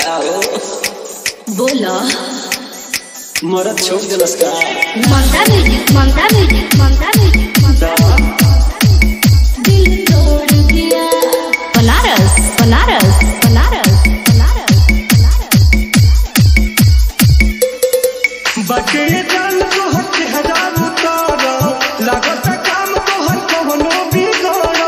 का हो बोला मरद छोड़ दिलस का Mamta music Mamta music Mamta music Mamta दिल तोड़ दिया बनारस बनारस बनारस बनारस बकरे जान को हट हजार उतारा लागत काम को हर कवनो बिगाड़ा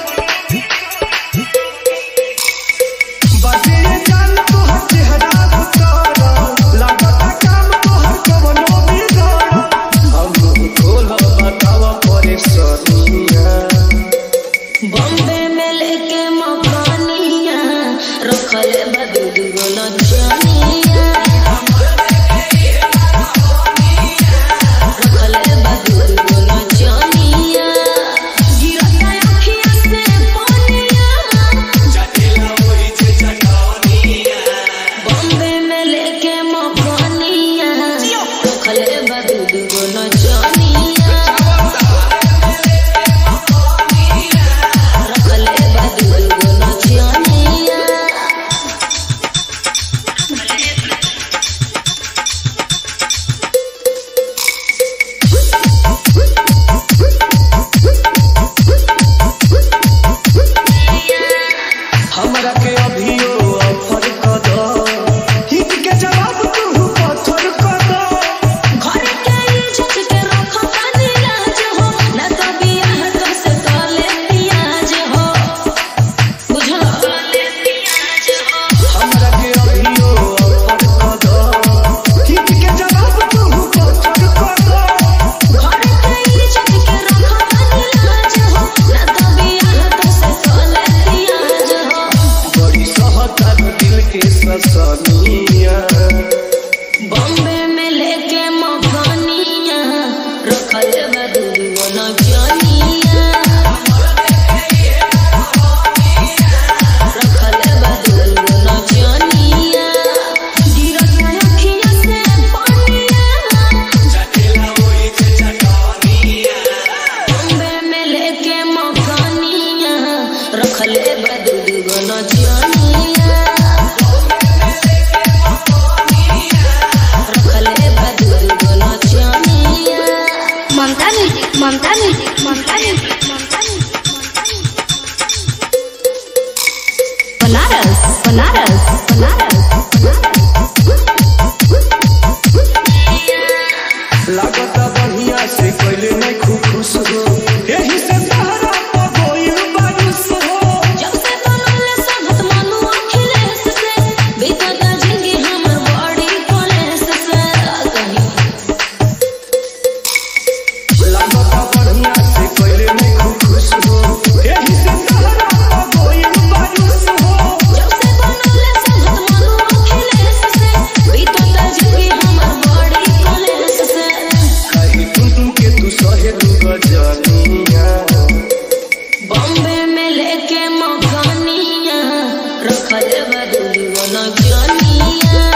बकरे जान को हट हजार उतारा लागत काम को हर कवनो बिगाड़ा हम खोल बतावा परेशानिया बॉम्बे में लेके मकानिया रखले बदू दुगो लचनिया रखले बदू दुगो लचनिया गिरता अखिया से पानिया बॉम्बे में लेके मकानिया रखले बदू दुगो लचनिया रखले बदू दुगो लचनिया हमरा के अभियो ऑफर कर दो हित के जवाब तू पत्थर कर दो घर के इज्जत के रखो तनी लाज हो न तो बियाह तो से तोले पियाज हो बुझल हमरा के अभियो ऑफर कर दो हित के जवाब तू पत्थर कर दो घर के इज्जत के रखो तनी लाज हो न तो बियाह तो से तोले पियाज हो बड़ी सहता दिल के ससनिया बॉम्बे में लेके मकानिया रखल बदू न जानिया रखल बदू न जानिया गिरता अखिया से पानिया बॉम्बे में लेके मकानिया रखले बदू न जानिया रखले बदू न जानिया Mamta music Mamta music Mamta music Mamta music Banaras Banaras Banaras लागत बढ़िया से कोइले नहीं खूब खुश हो यही से सहारा पर गोइल बारिश हो जब से बनल संगत मनु अखिलेश से बीतत जिंदगी हमर बड़ी कलेश से कहीं लागत बढ़िया से कोइले नहीं खूब खुश हो यही से सहारा पर गोइल बारिश हो जब से बनल संगत मनु अखिलेश से बीतत जिंदगी हमर बड़ी कलेश से कहीं तुम के तू सहे तू गजनिया बॉम्बे में लेके मकानिया रखल बदू न जानिया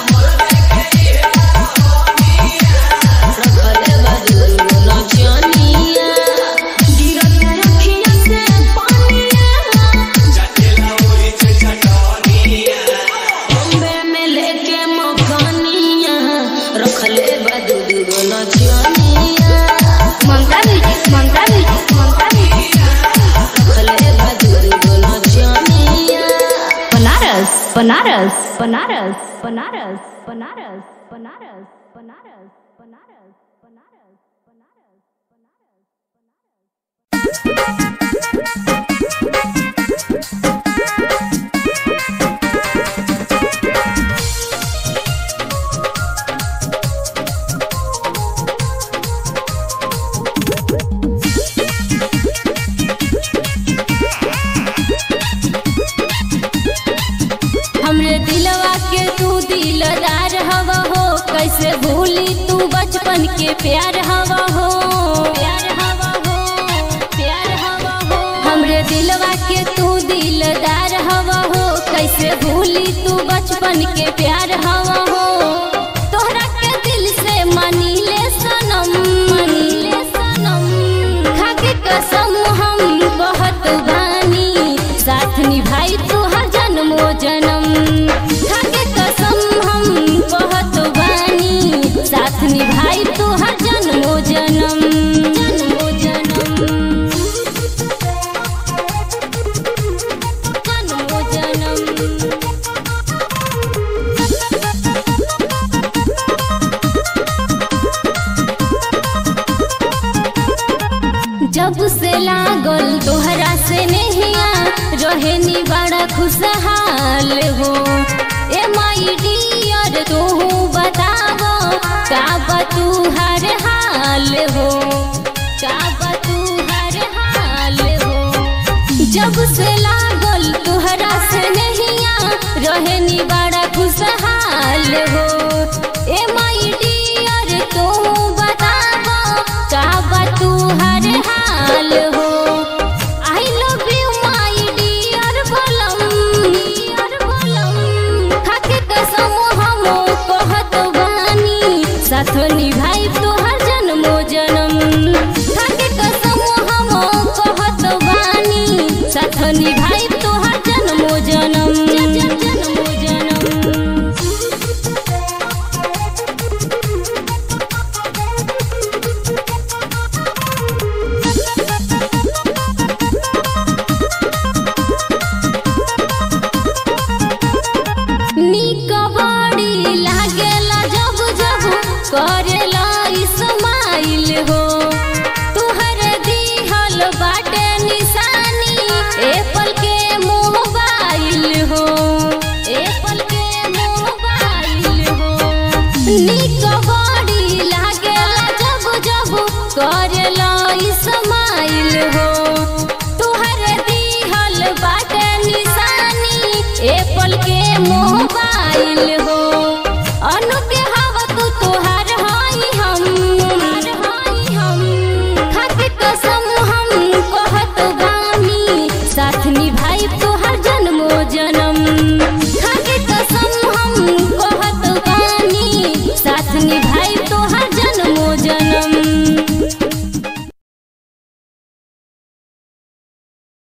रखल बदू न जानिया गिरता अखिया से पानिया बॉम्बे में लेके मकानिया रखले बदू न जानिया Mamta music Mamta music Mamta music रखले बदू न जानिया बनारस बनारस बनारस बनारस बनारस बनारस बनारस बनारस बनारस बनारस हमरे दिलवा के तू दिलदार हवा हो कैसे भूली तू बचपन के प्यार हवा हो प्यार हवा हो प्यार हवा हो हमरे दिलवा के तू दिलदार हवा हो कैसे भूली तू बचपन के प्यार हवा हो तोहरा के दिल से मानी ले सनम मानी ले सनम खाके कसम हम बहुत बानी साथ निभाई तू हर जन्मो जन्म खाके खुशहाल हो ए माई डियर तू बतावो का बा तू हर हाल हो का बा तू हर हाल हो जब से लागल तुहरा से नहिया रहनी बड़ा खुशहाल हो ए माई डियर तू बतावो का बा तू हर हाल हो I love you my dear बलम डियर बलम खाके कसम हम कहत बानी साथ निभाई तोहर जन्मो जन्म खाके कसम हम कहत बानी साथ निभाई तोहर जन्मो जन्म जन्मो जन्म निक बड़ी लागेला जब जब करेला इस्माइल हो तुहर दिहल बाटे निशानी एप्पल के मोबाइल हो एप्पल के मोबाइल हो निक बड़ी लागेला जब जब करेला इस्माइल हो तुहर दिहल बाटे निशानी एप्पल के मोबाइल हो अनु के हवा तू तोहार हाई हम हाई हम खाके कसम हम कहत बानी साथ निभाई तोहर जन्मो जन्म खाके कसम हम कहत बानी साथ निभाई तोहर